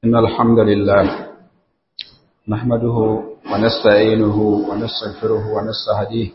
إن الحمد لله نحمده ونستعينه ونستغفره ونستهديه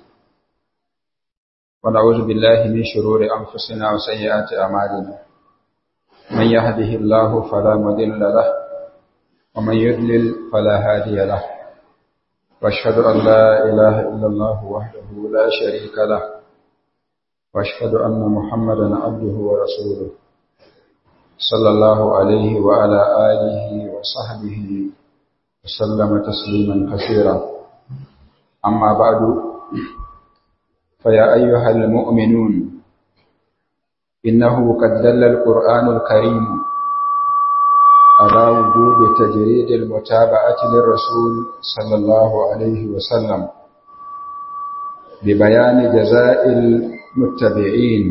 ونعوذ بالله من شرور أنفسنا وسيئات أعمالنا من يهده الله فلا مضل له ومن يضلل فلا هادي له واشهد أن لا إله إلا الله وحده لا شريك له واشهد أن محمدا عبده ورسوله صلى الله عليه وعلى آله وصحبه وسلم تسليما كثيرا أما بعد فيا أيها المؤمنون إنه قد دل القرآن الكريم على وجوب تجريد المتابعة للرسول صلى الله عليه وسلم ببيان جزاء المتبعين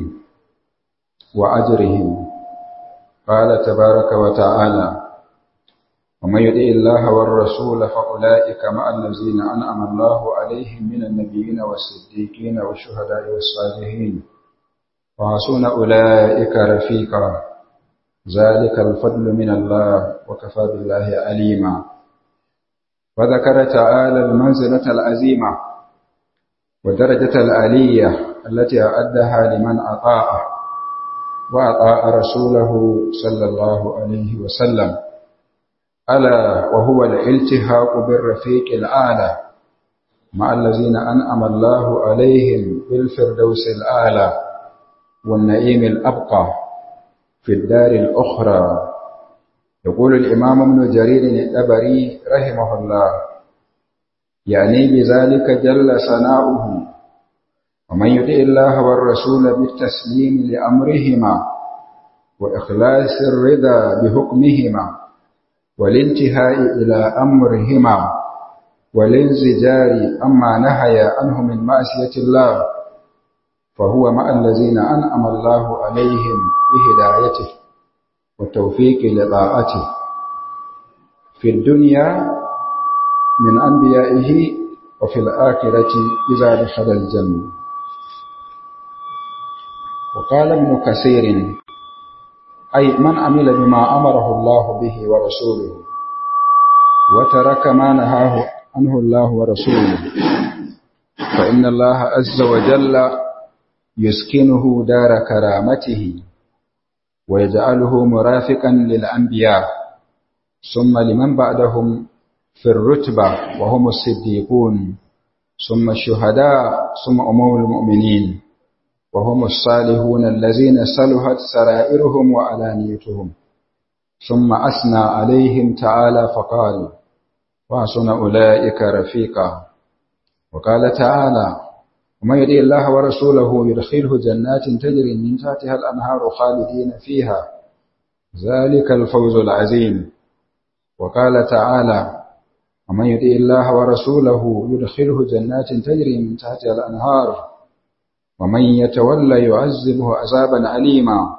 وأجرهم قال تبارك وتعالى ومن يطع الله والرسول فأولئك مع الذين أنعم الله عليهم من النبيين والصديقين والشهداء والصالحين وحسن أولئك رفيقا ذلك الفضل من الله وكفى بالله عليما وذكر تعالى المنزلة العظيمة ودرجة العلية التي أعدها لمن أطاعه وأطاع رسوله صلى الله عليه وسلم ألا وهو الالتهاق بالرفيق الأعلى مع الذين أنعم الله عليهم بالفردوس الأعلى والنعيم الأبقى في الدار الأخرى يقول الإمام ابن جرير الطبري رحمه الله يعني بذلك جل ثناؤه ومن يطع الله والرسول بالتسليم لأمرهما وإخلاص الرضا بحكمهما والانتهاء إلى أمرهما والانزجار أما نهي عنه من معصية الله فهو مع الذين أنعم الله عليهم بهدايته والتوفيق لطاعته في الدنيا من أنبيائه وفي الآخرة إذا دخل الجنة وقال ابن كثير أي من عمل بما أمره الله به ورسوله وترك ما نهاه عنه الله ورسوله فإن الله عز وجل يسكنه دار كرامته ويجعله مرافقا للأنبياء ثم لمن بعدهم في الرتبة وهم الصديقون ثم الشهداء ثم أمور المؤمنين وهم الصالحون الذين صلحت سرائرهم وعلانيتهم ثم أثنى عليهم تعالى فقال وحسن أولئك رفيقا وقال تعالى ومن يطع الله ورسوله يدخله جنات تجري من تحتها الأنهار خالدين فيها ذلك الفوز العظيم وقال تعالى ومن يطع الله ورسوله يدخله جنات تجري من تحتها الأنهار ومن يتولى يعذبه عذابا أليما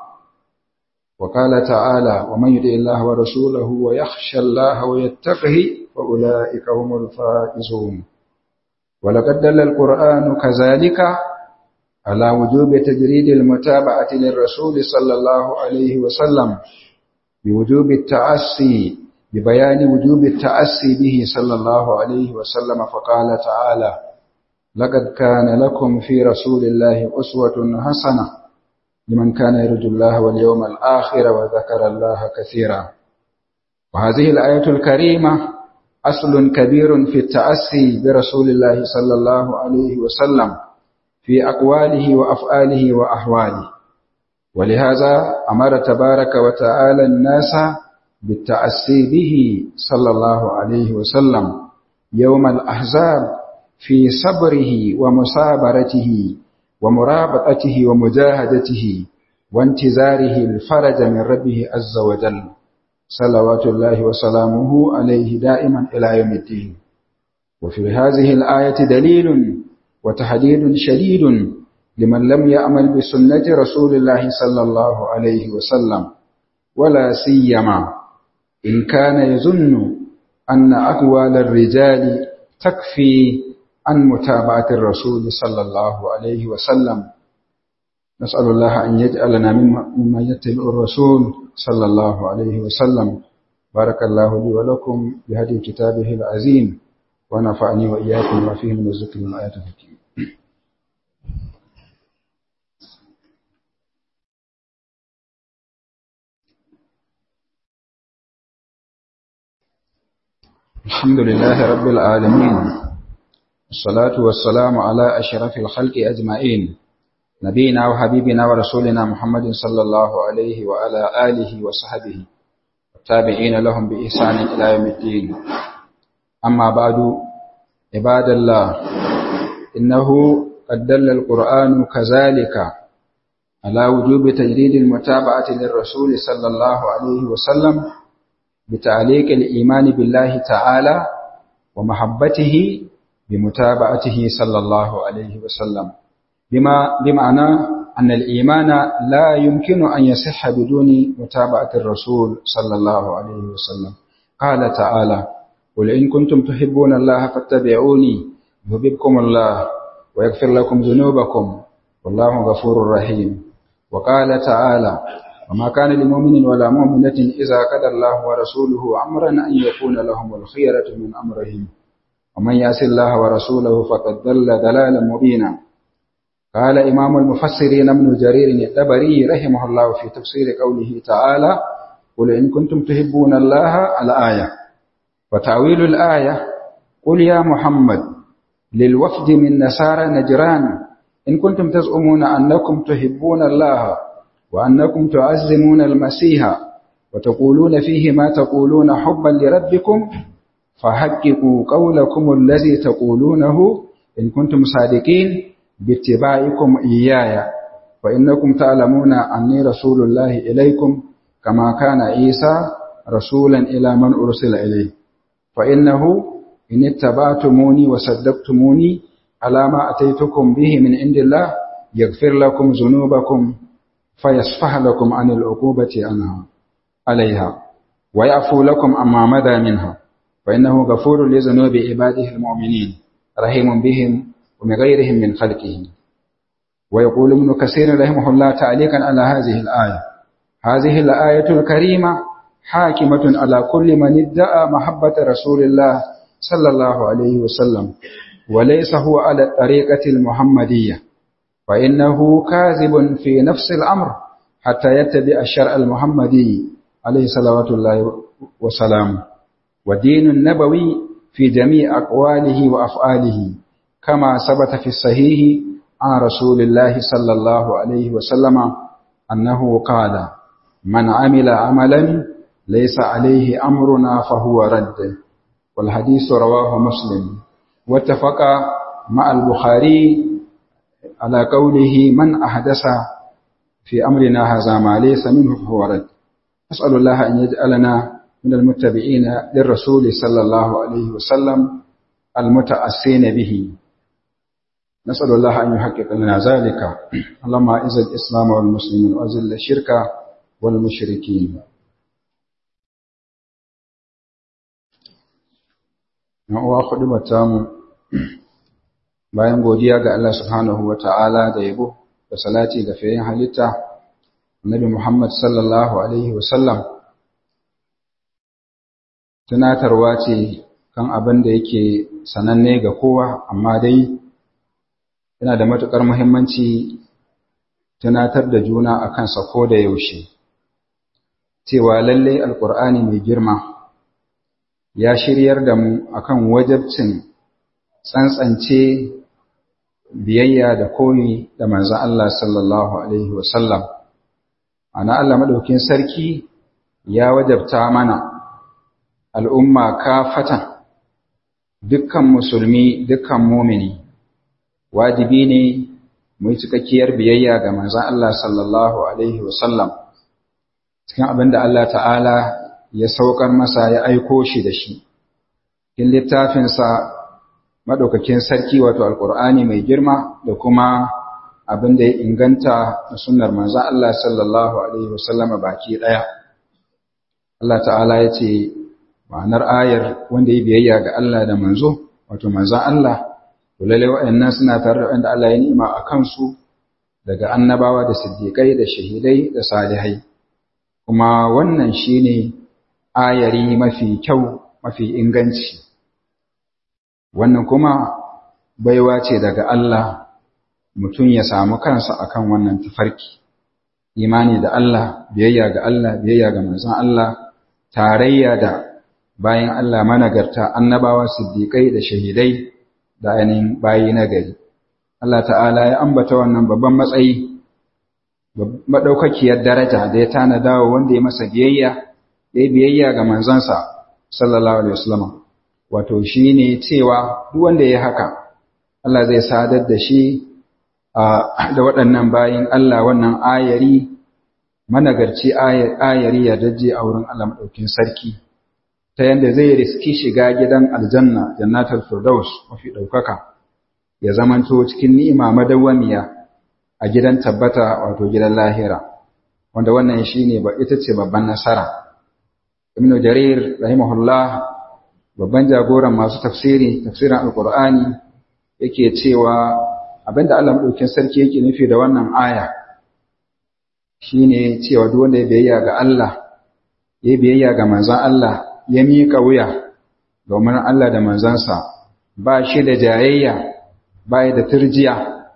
وقال تعالى ومن يطع الله ورسوله ويخشى الله ويتقه فأولئك هم الفائزون ولقد دل القرآن كذلك على وجوب تجريد المتابعة للرسول صلى الله عليه وسلم بوجوب التأسي ببيان وجوب التأسي به صلى الله عليه وسلم فقال تعالى لقد كان لكم في رسول الله أسوة حسنة لمن كان يرجو الله واليوم الآخر وذكر الله كثيرا وهذه الآية الكريمة أصل كبير في التأسي برسول الله صلى الله عليه وسلم في أقواله وأفعاله وأحواله ولهذا أمر تبارك وتعالى الناس بالتأسي به صلى الله عليه وسلم يوم الأحزاب في صبره ومصابرته ومرابطته ومجاهدته وانتظاره الفرج من ربه عز وجل صلوات الله وسلامه عليه دائما إلى يوم الدين وفي هذه الآية دليل وتحديد شديد لمن لم يعمل بسنة رسول الله صلى الله عليه وسلم ولا سيما إن كان يظن أن أقوال الرجال تكفي عن متابعة الرسول صلى الله عليه وسلم نسأل الله أن يجعلنا ممن يتبع الرسول صلى الله عليه وسلم بارك الله لي ولكم بهدي كتابه العظيم ونفعني وإياكم وفيه من الذكر والآيات الحكيم الحمد لله رب العالمين الصلاة والسلام على أشرف الخلق أجمعين نبينا وحبيبنا ورسولنا محمد صلى الله عليه وعلى آله وصحبه والتابعين لهم بإحسان إلى يوم الدين أما بعد عباد الله إنه قد دل القرآن كذلك على وجوب تجديد المتابعة للرسول صلى الله عليه وسلم بتعليق الإيمان بالله تعالى ومحبته بمتابعته صلى الله عليه وسلم بما بمعنى أن الإيمان لا يمكن أن يصح بدون متابعة الرسول صلى الله عليه وسلم قال تعالى قل إن كنتم تحبون الله فاتبعوني يحببكم الله ويغفر لكم ذنوبكم والله غفور رحيم وقال تعالى وما كان لمؤمن ولا مؤمنة إذا قضى الله ورسوله أمرا أن يكون لهم الخيرة من أمرهم ومن يعص الله ورسوله فقد ضل ضلالا مبينا قال إمام المفسرين ابن جرير الطبري رحمه الله في تفسير قوله تعالى قل إن كنتم تحبون الله الآية وتعويل الآية قل يا محمد للوفد من نصارى نجران إن كنتم تزعمون أنكم تحبون الله وأنكم تعزمون المسيح وتقولون فيه ما تقولون حبا لربكم فحققوا قولكم الذي تقولونه إن كنتم صادقين باتباعكم إياي فإنكم تعلمون أني رسول الله إليكم كما كان عيسى رسولا إلى من أرسل إليه فإنه إن اتبعتموني وصدقتموني على ما أتيتكم به من عند الله يغفر لكم ذنوبكم فيصفح لكم عن العقوبة عنها عليها ويعفو لكم أما مدى منها فإنه غفور لذنوب عباده المؤمنين رحيم بهم ومن غيرهم من خلقه ويقول ابن كثير رحمه الله تعليقا على هذه الآية هذه الآية الكريمة حاكمة على كل من ادعى محبة رسول الله صلى الله عليه وسلم وليس هو على الطريقة المحمدية فإنه كاذب في نفس الأمر حتى يتبع الشرع المحمدي عليه صلوات الله وسلامه والدين النبوي في جميع أقواله وأفعاله كما ثبت في الصحيح عن رسول الله صلى الله عليه وسلم أنه قال من عمل عملا ليس عليه أمرنا فهو رد والحديث رواه مسلم واتفق مع البخاري على قوله من أحدث في أمرنا هذا ما ليس منه فهو رد أسأل الله أن يجعلنا من المتبعين للرسول صلى الله عليه وسلم المتأسين به نسأل الله أن يحقق لنا ذلك اللهم أعز الإسلام والمسلمين وأذل الشرك والمشركين uwa kuɗi mu bayan godiya ga Allah subhanahu wa ta'ala da yabo da salati ga fiyayen halitta Nabi Muhammad sallallahu Alaihi wasallam tunatarwa ce kan abin da yake sananne ga kowa amma dai yana da matuƙar muhimmanci tunatar da juna a kansa ko da yaushe cewa lallai alƙur'ani mai girma ya shiryar da mu akan wajabcin tsantsance biyayya da koyi da manzon Allah sallallahu alaihi wasallam ana Allah madaukin sarki ya wajabta mana al'umma kafatan dukkan musulmi dukkan mumini wajibi ne mu yi cikakkiyar biyayya ga manzon Allah sallallahu alaihi wasallam cikin abin da Allah ta'ala ya saukar masa ya aiko shi da shi in littafinsa madaukakin sarki wato alkur'ani mai girma da kuma abin da ya inganta da sunnar manzon Allah sallallahu alaihi wasallama baki daya Allah ta'ala ya ce ma'anar ayar wanda ya biyayya ga Allah da manzo wato manzon Allah to lalle waɗannan suna tare da wanda Allah ya ni'ima a kansu daga annabawa da siddiƙai da shahidai da salihai kuma wannan shine ayari mafi kyau mafi inganci wannan kuma baiwa ce daga Allah mutum ya samu kansa akan wannan tafarki imani da Allah biyayya ga Allah biyayya ga manzon Allah tarayya da bayan Allah managarta annabawa siddiƙai da shahidai da ainihin bayi na gari Allah ta'ala ya ambata wannan babban matsayi maɗaukakiyar daraja da ya tanada wa wanda ya masa biyayya ya biyayya ga manzansa sallallahu alaihi wasallam wato shine cewa duk wanda ya haka Allah zai sadar da shi da waɗannan bayin Allah wannan ayari managarci ayari ya daje a wurin Allah madaukin sarki ta yanda zai riski shiga gidan aljanna jannatul firdaus mafi daukaka ya zamanto cikin ni'ima madawwamiya a gidan tabbata wato gidan lahira wanda wannan shine ba ita ce babban nasara ibnu jarir rahimahullah babban jagoran masu tafsiri tafsirin alqur'ani yake cewa abinda Allah madaukakin sarki yake nufi da wannan aya shine cewa duk wanda ya biyayya ga Allah ya biyayya ga manzon Allah ya miƙa wuya domin Allah da manzansa ba shi da jayayya ba da turjiya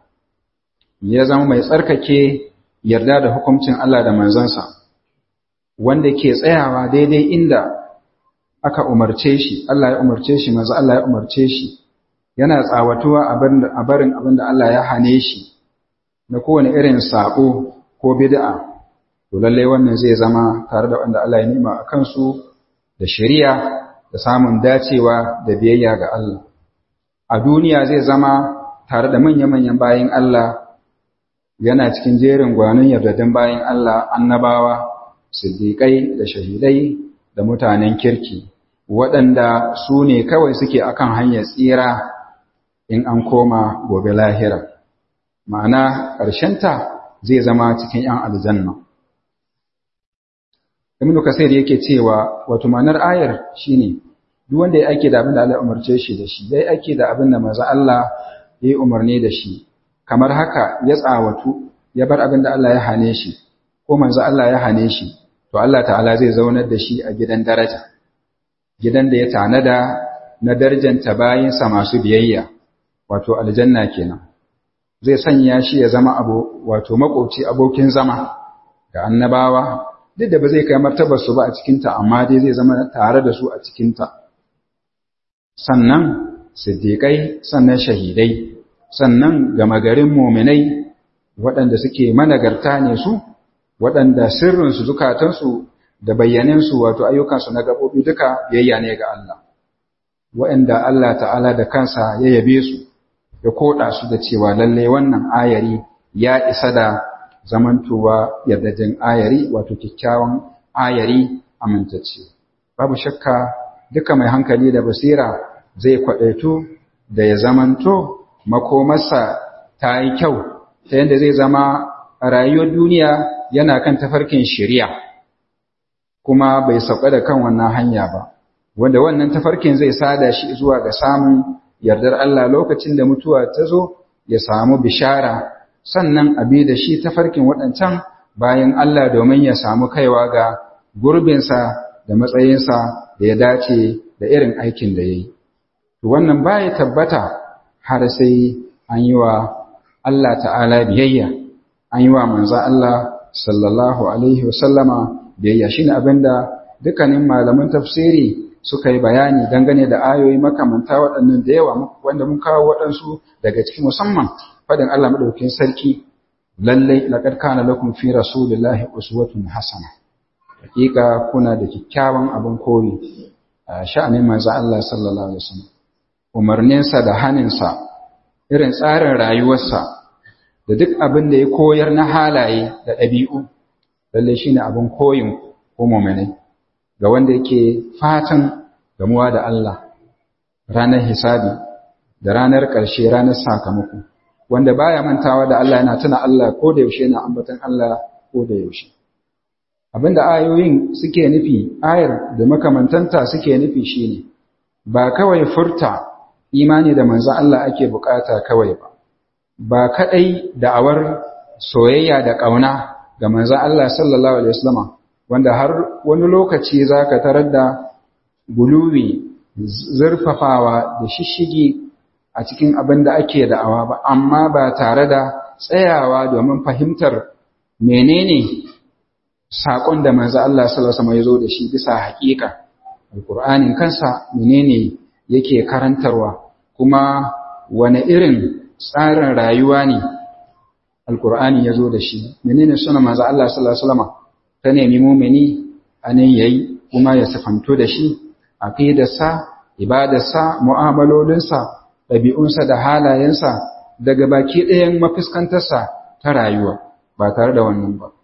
ya zama mai tsarkake yarda da hukuncin Allah da manzansa wanda ke tsayawa daidai inda aka umarce shi Allah ya umarce shi manzo Allah ya umarce shi yana tsawatuwa a barin abin da Allah ya hane shi na kowane irin sabo ko bid'a to lalle wannan zai zama tare da wanda Allah ya nima a kansu da shari'a da samun dacewa da biyayya ga Allah a duniya zai zama tare da manya-manyan bayin Allah yana cikin jerin gwanon yardadin bayin Allah annabawa siddiƙai da shahidai da mutanen kirki waɗanda su ne kawai suke akan hanyar tsira in an koma gobe lahira ma'ana ƙarshenta zai zama cikin ‘yan aljanna ibn kasir yake cewa wato ma'anar ayar shine duk wanda ya ake da abin da Allah ya umarce shi da shi ya ake da abin da manzo Allah ya yi umarni da shi kamar haka ya tsawatu ya bar abin da Allah ya hane shi ko manzo Allah ya hane shi to Allah ta'ala zai zaunar da shi a gidan daraja gidan da ya tanada na darjanta bayinsa masu biyayya wato aljanna kenan zai sanya shi ya zama abu wato makoci abokin zama ga annabawa duk da ba zai kai martabar su ba a cikinta amma dai zai zama tare da su a cikinta sannan siddiƙai sannan shahidai sannan gama garin muminai waɗanda suke managarta ne su waɗanda sirrinsu zukatansu da bayyaninsu wato ayyukansu na gaɓoɓi duka biyayya ne ga Allah waɗanda Allah ta'ala da kansa ya yabe su ya koɗa su da cewa lallai wannan ayari ya isa da zamantowa yardajin ayari wato kyakkyawan ayari amintacce babu shakka duka mai hankali da basira zai kwaɗaitu da ya zamanto makomarsa ta yi kyau ta yadda zai zama a rayuwar duniya yana kan tafarkin shari'a kuma bai sauka da kan wannan hanya ba wanda wannan tafarkin zai sada shi zuwa ga samun yardar Allah lokacin da mutuwa ta zo ya samu bishara sannan abi da shi tafarkin waɗancan bayan Allah domin ya samu kaiwa ga gurbinsa da matsayinsa da ya dace da irin aikin da ya yi. Wannan baya tabbata har sai an yi wa Allah ta'ala biyayya, an yi wa manza Allah sallallahu Alaihi wasallama biyayya shi ne abinda dukkanin malaman tafsiri suka yi bayani dangane da ayoyi makamanta waɗannan da yawa wanda mun kawo waɗansu daga cikin musamman faɗin Allah maɗaukin sarki lallai laqad kana lakum fi rasulillahi uswatun hasana hakika kuna da kyakkyawan abin koyi a sha'anin manzo Allah sallallahu alaihi wasallam umarninsa da haninsa irin tsarin rayuwarsa da duk abin da ya koyar na halaye da ɗabi'u lallai shine abin koyin ko mu'minai ga wanda yake fatan gamuwa da Allah ranar hisabi da ranar ƙarshe ranar sakamako wanda baya mantawa da Allah yana tuna Allah ko da yaushe yana ambaton Allah ko da yaushe abinda ayoyin suke nufi ayar da makamantanta suke nufi shine ba kawai furta imani da manzo Allah ake bukata kawai ba ba kadai da'awar soyayya da kauna ga manzo Allah sallallahu alaihi wasallam wanda har wani lokaci za ka tarar da guluwi zurfafawa da shishigi a cikin abin da ake da'awa ba amma ba tare da tsayawa domin fahimtar menene saƙon da manzo Allah sallallahu alaihi wasallam ya zo da shi bisa haƙiƙa alƙur'anin kansa menene yake karantarwa kuma wane irin tsarin rayuwa ne alƙur'ani ya zo da shi menene suna manzo Allah sallallahu alaihi wasallam ta nemi mumini anan yayi kuma ya sifanto da shi aqidarsa ibadarsa mu'amalolinsa ɗabi'unsa da halayensa daga baki ɗayan mafiskantarsa ta rayuwa ba tare da wannan ba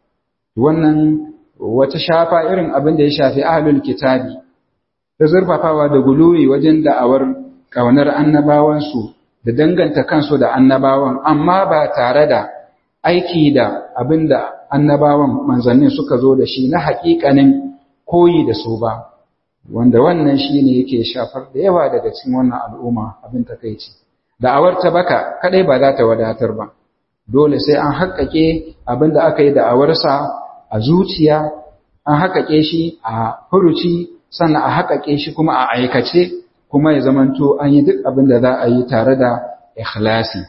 wannan wata shafa irin abin da ya shafi ahlul kitabi da zurfafawa da guluwi wajen da'awar ƙaunar annabawansu da danganta kansu da annabawan amma ba tare da aiki da abin da annabawan manzannin suka zo da shi na haƙiƙanin koyi da su ba wanda wannan shi ne yake shafar da yawa daga cikin wannan al'umma abin takaici da'awar ta baka kadai ba za ta wadatar ba dole sai an haƙaƙe abin da aka yi da'awarsa a zuciya an haƙaƙe shi a furuci sannan a haƙaƙe shi kuma a aikace kuma ya zamanto an yi duk abin da za a yi tare da ikhlasi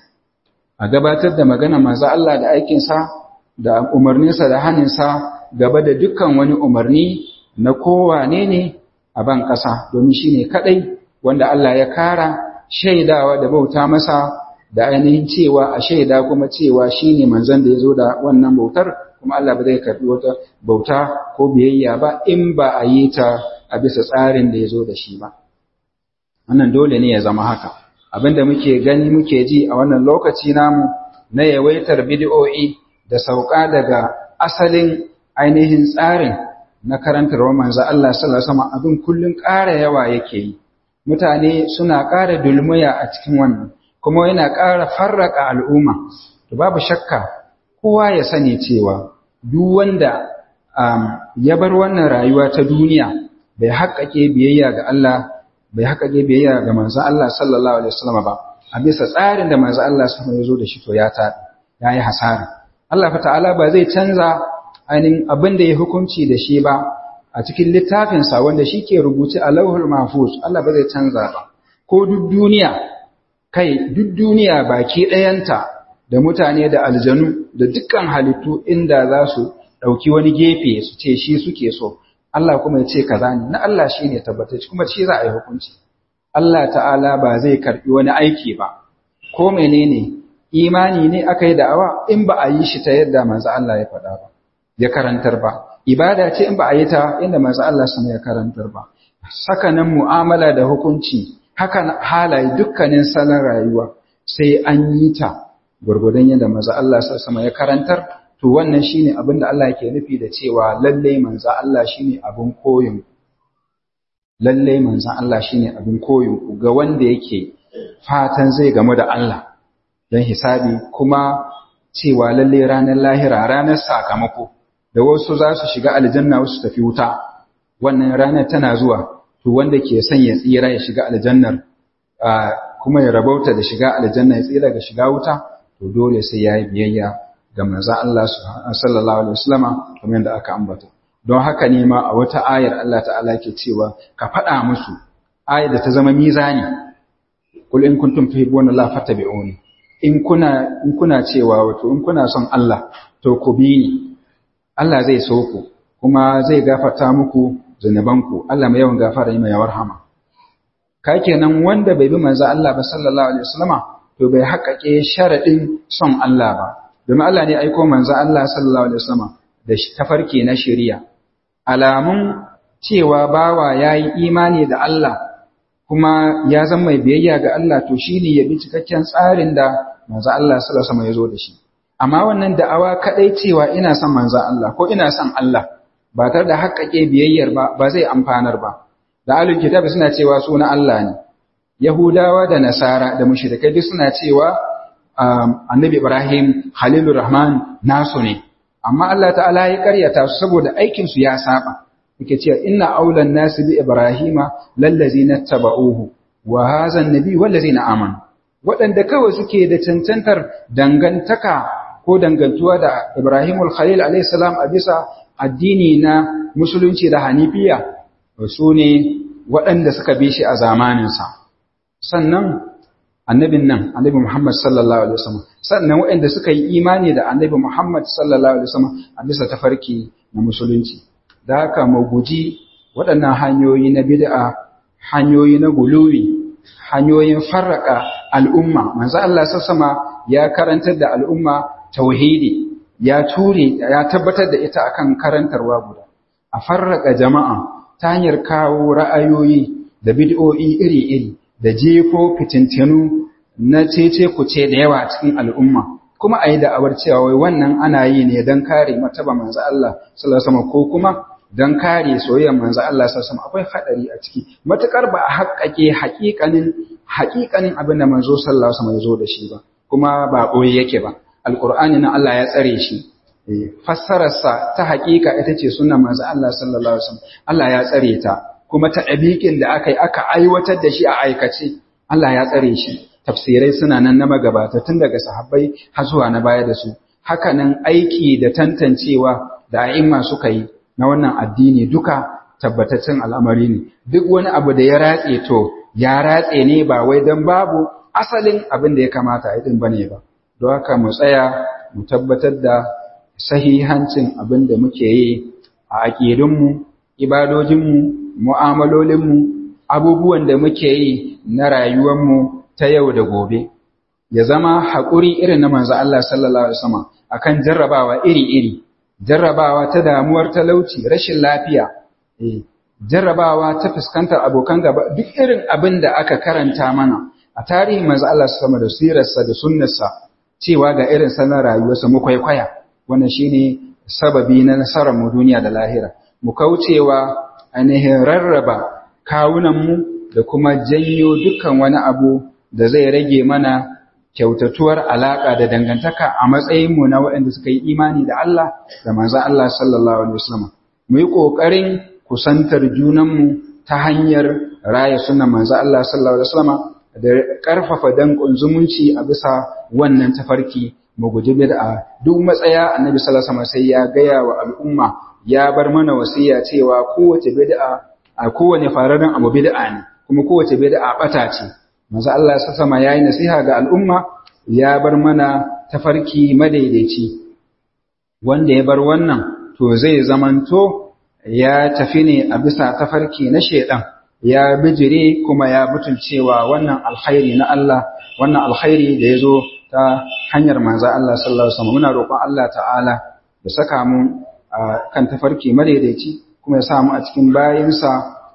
a gabatar da magana manzo Allah da aikinsa da umarninsa da haninsa gaba da dukkan wani umarni na kowane ne a ban ƙasa domin shi ne kaɗai wanda Allah ya kara shaidawa da bauta masa da ainihin cewa a shaida kuma cewa shi ne manzan da ya zo da wannan bautar kuma Allah ba zai karɓi wata bauta ko biyayya ba in ba a yi ta a bisa tsarin da ya zo da shi ba. Wannan dole ne ya zama haka. Abin da muke gani muke ji a wannan lokaci namu na yawaitar bidiyo'i da sauka daga asalin ainihin tsarin na karantarwar manzo Allah sallallahu alaihi wasallam abin kullun ƙara yawa yake yi mutane suna ƙara dulmuya a cikin wannan kuma yana ƙara farraka al'umma to babu shakka kowa ya sani cewa duk wanda ya bar wannan rayuwa ta duniya bai haƙƙaƙe biyayya ga Allah bai haƙƙaƙe biyayya ga manzo Allah sallallahu alaihi wasallam ba a bisa tsarin da manzo Allah sallallahu alaihi wasallam ya zo da shi to ya ta yayi hasara Allah fa ta'ala ba zai canza ainihin abin da ya hukunci da shi ba a cikin littafinsa wanda shi ke rubuce a lauhul mahfuz Allah ba zai canza ba ko duk duniya kai duk duniya baki ɗayanta da mutane da aljanu da dukkan halittu inda za su ɗauki wani gefe su ce shi suke so Allah kuma ya ce kaza ne na Allah shi ne tabbatacce kuma shi za a yi hukunci Allah ta'ala ba zai karɓi wani aiki ba ko menene imani ne aka yi da'awa in ba a yi shi ta yadda manzo Allah ya faɗa ba ya karantar ba ibada ce in ba a yi ta inda manzo Allah sama ya karantar ba sakanan mu'amala da hukunci hakan halaye dukkanin salon rayuwa sai an yi ta gurgurdan yadda manzo Allah sama ya karantar to wannan shine abin da Allah yake nufi da cewa lalle manzo Allah shine abin koyin lalle manzo Allah shine abin koyin ga wanda yake fatan zai gamu da Allah don hisabi kuma cewa lalle ranar lahira ranar sakamako da wasu za su shiga aljanna wasu tafi wuta wannan ranar tana zuwa to wanda ke son ya tsira ya shiga aljannar kuma ya rabauta da shiga aljanna ya tsira ga shiga wuta to dole sai ya yi biyayya ga manzon Allah sallallahu alaihi wasallama kamar yadda aka ambata don haka ne ma a wata ayar Allah ta'ala ke cewa ka faɗa musu ayar da ta zama mizani kul in kuntum tuhibbuna Allah fattabi'uni in kuna in kuna cewa wato in kuna son Allah to ku bi ni Allah zai so ku kuma zai gafarta muku zunubanku Allah mai yawan gafara mai yawar hama ka kenan wanda bai bi manzo Allah ba sallallahu alaihi wasallama to bai haƙaƙe sharadin son Allah ba domin Allah ne aiko manzo Allah sallallahu alaihi wasallama da tafarki na shari'a alamun cewa bawa yayi imani da Allah kuma ya zama mai biyayya ga Allah to shine ya bi cikakken tsarin da manzo Allah sallallahu alaihi wasallama ya zo da shi amma wannan da'awa kadai cewa ina son manzo Allah ko ina son Allah ba tare da haƙƙaƙe biyayyar ba ba zai amfanar ba da alul kitab suna cewa suna Allah ne yahudawa da nasara da mushrikai duk suna cewa annabi ibrahim khalilur rahman nasu ne amma Allah ta'ala ya karyata su saboda aikin su ya saba yake cewa inna aulan nasi bi ibrahima lallazina tabauhu wa hadha an-nabi wallazina amanu waɗanda kawai suke da cancantar dangantaka ko dangantuwa da Ibrahimul Khalil alayhi salam a bisa addini na musulunci da hanifiya su ne waɗanda suka bi shi a zamaninsa sannan annabin nan annabi Muhammad sallallahu alaihi wasallam sannan waɗanda suka yi imani da annabi Muhammad sallallahu alaihi wasallam a bisa tafarki na musulunci da haka mu guji waɗannan hanyoyi na bid'a hanyoyi na guluwi hanyoyin farraka al'umma manzo Allah sassama ya karantar da al'umma tauhidi ya ture ya tabbatar da ita akan karantarwa guda a farraka jama'a ta hanyar kawo ra'ayoyi da bid'o'i iri-iri da jefo fitintinu na cece kuce da yawa cikin al'umma kuma a yi da'awar cewa wai wannan ana yi ne don kare mataba manzo Allah sallallahu alaihi wasallam ko kuma don kare soyayyar manzo Allah sallallahu akwai hadari a ciki matukar ba a haƙƙake haƙiƙanin haƙiƙanin abin da manzo sallallahu alaihi wasallam ya zo da shi ba kuma ba boye yake ba alqur'ani na Allah ya tsare shi fassararsa ta haƙiƙa ita ce sunan manzo Allah sallallahu alaihi wasallam Allah ya tsare ta kuma ta ɗabiƙin da aka yi aka aiwatar da shi a aikace Allah ya tsare shi tafsirai suna nan na magabata tun daga sahabbai har zuwa na baya da su hakanan aiki da tantancewa da a'imma suka yi na wannan addini duka tabbataccen al'amari ne duk wani abu da ya ratse to ya ratse ne ba wai don babu asalin abin da ya kamata a yi bane ba don haka mu tsaya mu tabbatar da sahihancin abin da muke yi a aƙidunmu ibadojinmu mu'amalolinmu abubuwan da muke yi na rayuwarmu ta yau da gobe ya zama haƙuri irin na manzo Allah sallallahu alaihi wasallam akan jarrabawa iri-iri jarrabawa ta damuwar talauci rashin lafiya eh jarrabawa ta fuskantar abokan gaba duk irin abin da aka karanta mana a tarihin manzo Allah sama da sirarsa da sunnarsa cewa ga irin sanar rayuwarsa mu kwaikwaya wannan shine sababi na nasarar mu duniya da lahira mu kaucewa ainihin rarraba kawunanmu da kuma janyo dukkan wani abu da zai rage mana kyautatuwar alaƙa da dangantaka a matsayinmu na waɗanda suka yi imani da Allah da manzan Allah sallallahu Alaihi wasallam. Mu yi ƙoƙarin kusantar junanmu ta hanyar raya sunan manzan Allah sallallahu Alaihi wasallam da ƙarfafa danƙon zumunci a bisa wannan tafarki mu guji bid'a duk matsaya annabi sallallahu Alaihi wasallam sai ya gaya wa al'umma ya bar mana wasiya cewa kowace bid'a a kowane fararen abu bid'a ne kuma kowace bid'a bata ce manzo Allah ya sama yayi nasiha ga al'umma ya bar mana tafarki madaidaici wanda ya bar wannan to zai zamanto ya tafi ne a bisa tafarki na shedan ya bijire kuma ya butulcewa wannan alkhairi na Allah wannan alkhairi da yazo ta hanyar manzo Allah sallallahu alaihi wasallam muna roƙon Allah ta'ala ya saka mu kan tafarki madaidaici kuma ya sa mu a cikin bayinsa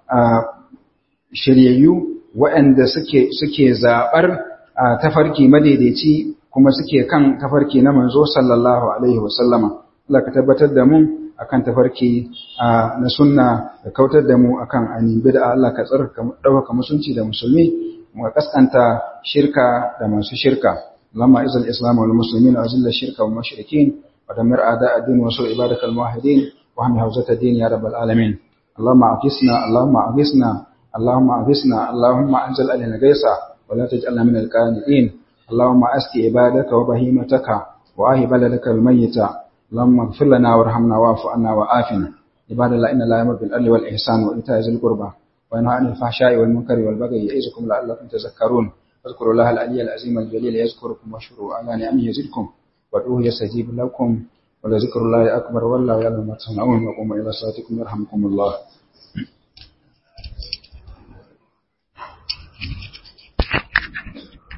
shiryayyu waɗanda suke suke zaɓar tafarki madaidaici kuma suke kan tafarki na manzo sallallahu alaihi wasallama Allah ka tabbatar da mu akan tafarki na sunna da kautar da mu akan ainihin bid'a Allah ka tsarka ɗaukaka musunci da musulmi mu kaskanta shirka da masu shirka Allahumma izal islam wal muslimin wa azilla shirka wal mushrikin wa damir a'da ad-din wa sur ibadakal muwahhidin wa hamdi hawzat ad-din ya rabbal alamin Allahumma aqisna Allahumma aqisna اللهم أغثنا اللهم أنزل علينا غيثا ولا تجعلنا من القانئين اللهم أسقي عبادك وبهيمتك وآه بلدك الميت اللهم اغفر لنا وارحمنا واعف عنا وآفنا عباد الله إن الله يأمر بالعدل والإحسان وإيتاء ذي القربى وينهى عن الفحشاء والمنكر والبغي يعظكم لعلكم تذكرون واذكروا الله العلي العظيم الجليل يذكركم واشكروا على نعمه يزدكم وادعوه يستجيب لكم ولذكر الله أكبر والله يعلم ما تصنعون وقوموا إلى صلاتكم يرحمكم الله